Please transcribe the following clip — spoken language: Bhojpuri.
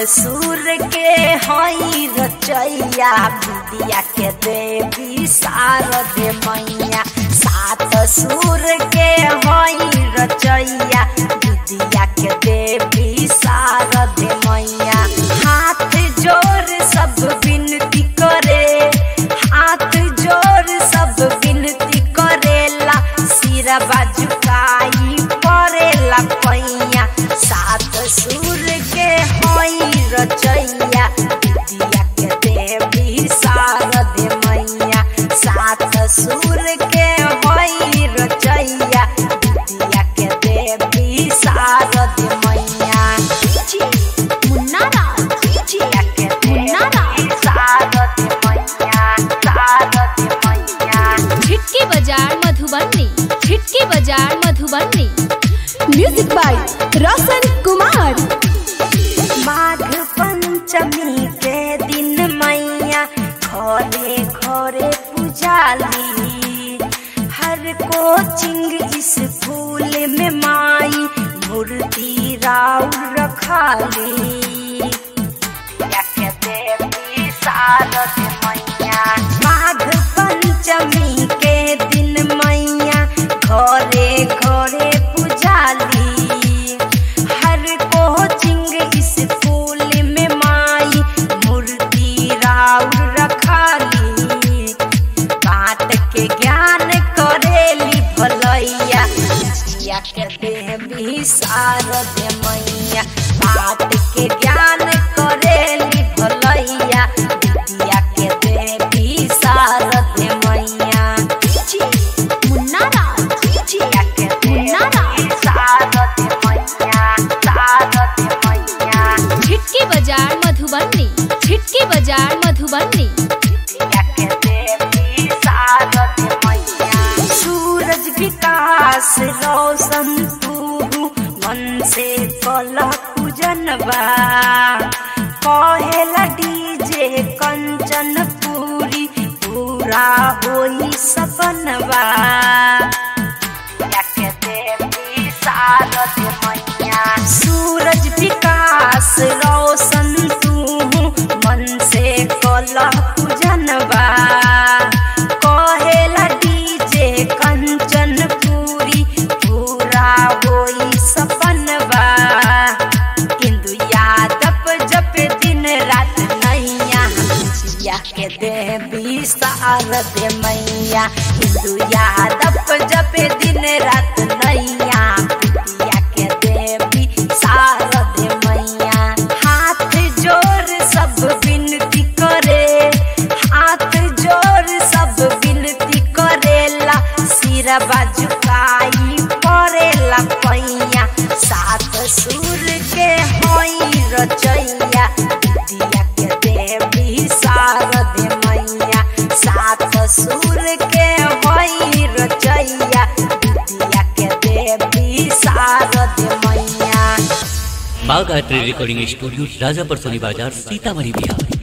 सुर के हई रचैया विद्या के देवी शारद मैया सात सुर के हई रचैया विद्या के देवी शारद मैया हाथ जोर सब विनती करे हाथ जोर सब विनती करेला सिर बाजुकाई परेला पैया सात सुर के हई रचैया विद्या के देवी शारद मैया सात सुर के हई रचैया विद्या के देवी शारद मैया मुन्ना राज विद्या के मुन्ना राज। देवी शारद मैया शारद मैया छिटकी बाजार मधुबनी छिटकी बाजार मधुबनी म्यूजिक बाय रोशन कुमार माघ पंचमी के दिन मैया घरे घरे पुजाली हर कोचिंग स्कूल में माई मूर्ति राउर रखाली या के देवी शारद मैया माघ पंचमी के दिन मैया घरे घरे पुजाली हर कोचिंग स्कूल में माई मूर्ति राउर रखाली बात के ज्ञान करेली भलैया विद्या के देवी शारद मैया बात के ज्ञान करेली भलैया विद्या के देवी शारद मैया मुन्ना राज विद्या के मुन्ना देवी शारद मैया शारद मैया छिटकी बाजार मधुबनी छिटकी बाजार मधुबनी विद्या के देवी शारद मैया सूरज विकास रोशन तू मन से कल पूजनबा कहेला डीजे कंचन पूरी पूरा होई सपनबा या के देवी शारद मैया सूरज विकास रोशन तू मन से कल पूजनबा कहेला डीजे कंचन पूरी पूरा होई सपनबा इंदु यादव जप दिन रात नैया जिया के देवी शारद मैया इंदु यादव जप दिन रात नैया पिया के देवी शारद मैया हाथ जोर सब विनती करे हाथ जोर सब विनती करेला सिर बाजुकाई परेला पैया सात सुर के हई रचैया विद्या के देवी शारद मैया सात सुर के हई रचैया विद्या के देवी शारद मैया बाग art recording studio Rajapar Soni बाजार सीतामढ़ी बिहार